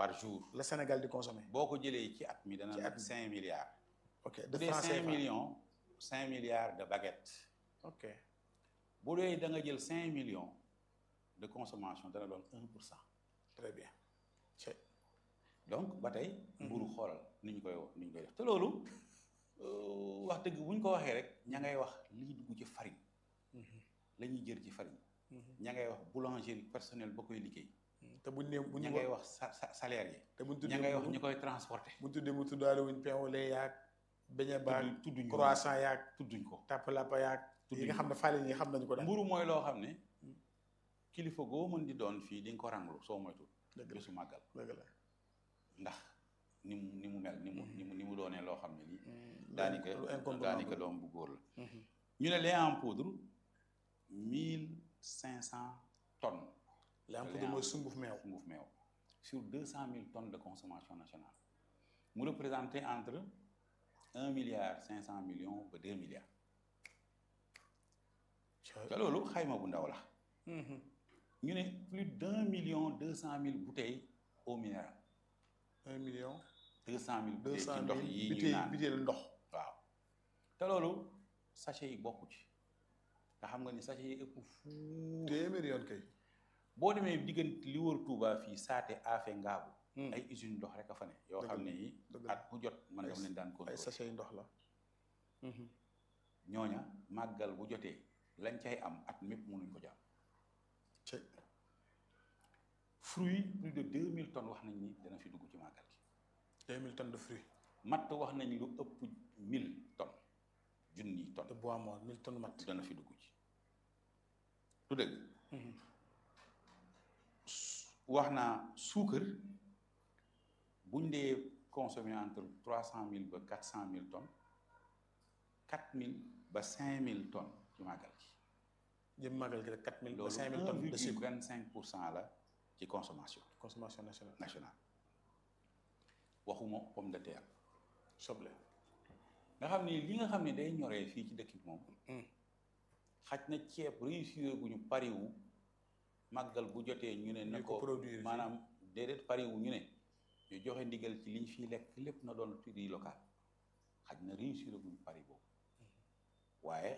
par jour la Sénégal di consommer boo ko jëlee ci at mi dana Ci at nag mi. cinq milliards ok bu de dee francs cinq CFA millions cinq milliards de baguettes ok bu dee da nga jël cinq millions de consommation dana doon un pour cent très bien c'est donc ba tey mburu xoolal ni ñu koy ni ñu koy def te loolu euh, wax dëgg bu ñu ko waxee rek ña ngay wax lii dugg ci farine la ñuy jër ci farine ña ngay wax boulangerie personnel ba koy liggéey te buñ nee bu ña ñu ngay wax sa sa salaire yi te buñ ña tuddee ngay wax mburu ñu koy transporter buñ tuddee mu tuddaale wuñ pain au lait yaag beñe baag tudd tudduñ ko croissant yaag tudduñ ko tàppalapa yaag yi Tudduñ nga ko. xam ne faale yi xam nañu ko daal mburu mooy loo xam ne kilifa goo mën di doon fii di nga ko ranglu soo moytul dëgg la bésu màggal dëgg la ndax ni mu ni mu mel ni mu ni mu ni mu doonee loo xam ne lii lu daanaka incontournable. daanaka doom bu góor la ñu ne lait en poudre mille cinq cent tonnes li am lait poudre en mooy sunguf meew sunguf meew sur deux cent mille tonnes de consommation nationale mu représenté entre un milliard cinq cent millions ba deux milliards te loolu xayma bu ndaw la ñu ne plus d'un million deux cent mille bouteilles eau minérale un million deux cent mille deux bouteilles ci cent ndox mille yi ñu biteel naan biteel ndox waaw te loolu sachet yi bokku ci nga xam nga ni sachet yi ëpp fuuf téeméeri yoon kay boo demee diggante li wër Touba fii saate afe ngaabu ay usine ndox rek a fa ne yoo Dëgg xam la, ne yi dëgg la. at bu jot man dama leen daan ay contrôler sachet yi ndox la ñooña màggal bu jotee lañ cay am at mépp mënuñ ko jàmm ci fruit plus de deux mille tonnes wax nañ ni dana fi dugg ci màggal gi deux mille tonnes de fruits matt wax nañ lu ëpp mille tonnes junni de tonnes bois mort mille tonnes mat dana fi dugg ci du dëgg wax naa suukar buñ dee consommer entre trois cent mille ba quatre cent mille tonnes quatre mille ba cinq mille tonnes ci màggal gi jëm màggal gi rek quatre mille ba loolu cinq mille un tonnes de virgule sucre vingt cinq pour cent la ci consommation consommation nationale nationale waxuma pomme de terre soble nga xam ni li nga xam ne day ñoree fii ci dëkk bi moom xaj na ceeb réussir guñu pariwu màggal bu jotee ñu ne na Ñu ko ko produire fii. maanaam déedéet pariwu ñu ne ñu joxe ndigal ci liñ fiy lekk lépp na doon prix local xaj na réussir guñu pari boobu waaye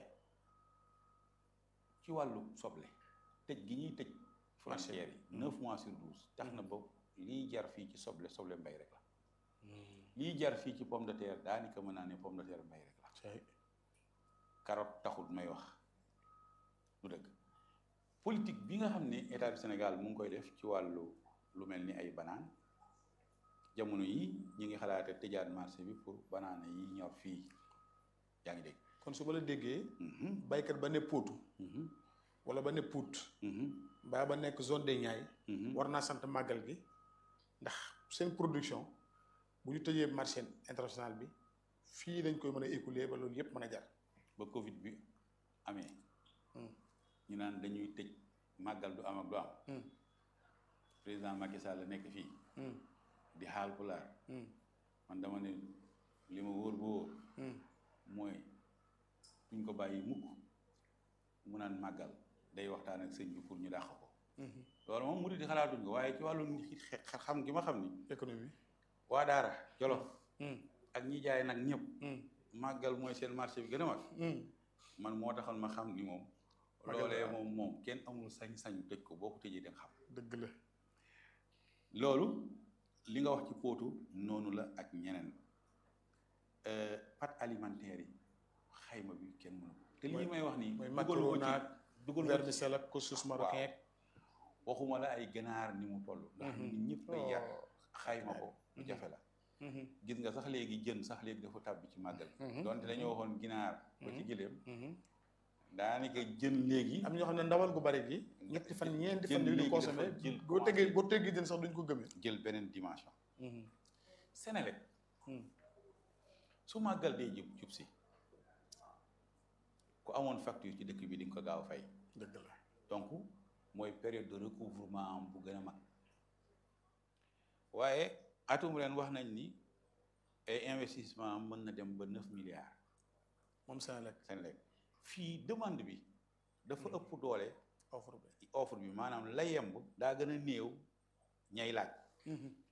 ci wàllu soble tëj gi ñuy tëj frontières yi neuf mois sur douze tax na ba liy jar fii ci soble soble mbay rek la liy jar fii ci pomme de terre daanaka mën naa ne pomme de terre mbay rek la cay carotte taxul may wax lu dëgg politique bi nga xam ne état du Sénégal mu ngi koy def ci wàllu lu mel ni ay banaan jamono yi ñu ngi xalaate tëjaat marché bi pour banaana yi ñor fii yaa ngi dégg kon su ma la déggee Mhm, baykat ba ne Potou mhm, wala ba ne Pout mhm, mbaa ba nekk zone des Niayes mhm. war naa sant màggal gi ndax seen production bu ñu tëjee marché international bi fii lañ koy mën a écouler ba loolu yëpp mën a jar ba Covid bi amee Hmm. ñu naan dañuy tëj màggal du am ak du am Hmm. président Macky Sall la nekk fii Hmm. di xaal pulaar Hmm. man dama ne li ma wóor ba wóor Hmm. mooy duñ ko bàyyi mukk mu naan màggal day waxtaan ak sëñ bi pour ñu dàq ko Mhm. loolu moom murid yi xalaatuñ ko waaye ci wàllu nit xe- xe- xam gi ma xam ni économie waa daara jolof Hmm. ak ñi jaay nag ñëpp Hmm. màggal mooy seen marché bi gën a mag Hmm. man moo taxoon ma xam ni moom Màggal loolee daal. moom moom kenn amul sañ-sañu tëj ko boo ko tëjee da nga xam dëgg la loolu li nga wax ci póotu noonu la ak ñeneen Euh, pâtes alimentaires yi xayma bi kenn mënu ko te lii may wax nii mooy dugalu ko macaroni ak ci dugalu ko ci vermicelle ak couscous marocain ak waxuma la ay ganaar ni mu toll ndax Mhm. nit ñëpp ay yar Oh. xayma ko lu Mhm. jafe la Mhm. gis nga sax léegi jën sax léegi dafa tàbbi ci màggal Mhm. donte dañoo waxoon ginaar ba ci gëléem Mhm. daanaka jën léegi am ñoo xam ne ndawal gu bari gi ñetti fan ñeenti fan Jën yu di léegi consommé dafa jël boo tegee boo teggee jën sax duñ ko gëmee jël beneen dimension Mhm. Senelec Mhm. su màggal dee jub jub si ku amoon facture ci dëkk bi di nga ko gaaw a fay dëgg la donc mooy période de recouvrement am bu gën a mag waaye atum ren wax nañ ni ay investissement am mën na dem ba neuf milliards moom Senelec Senelec fii demande bi dafa ëpp doole offre bi offre bi maanaam la yemb daa gën a néew ñay laaj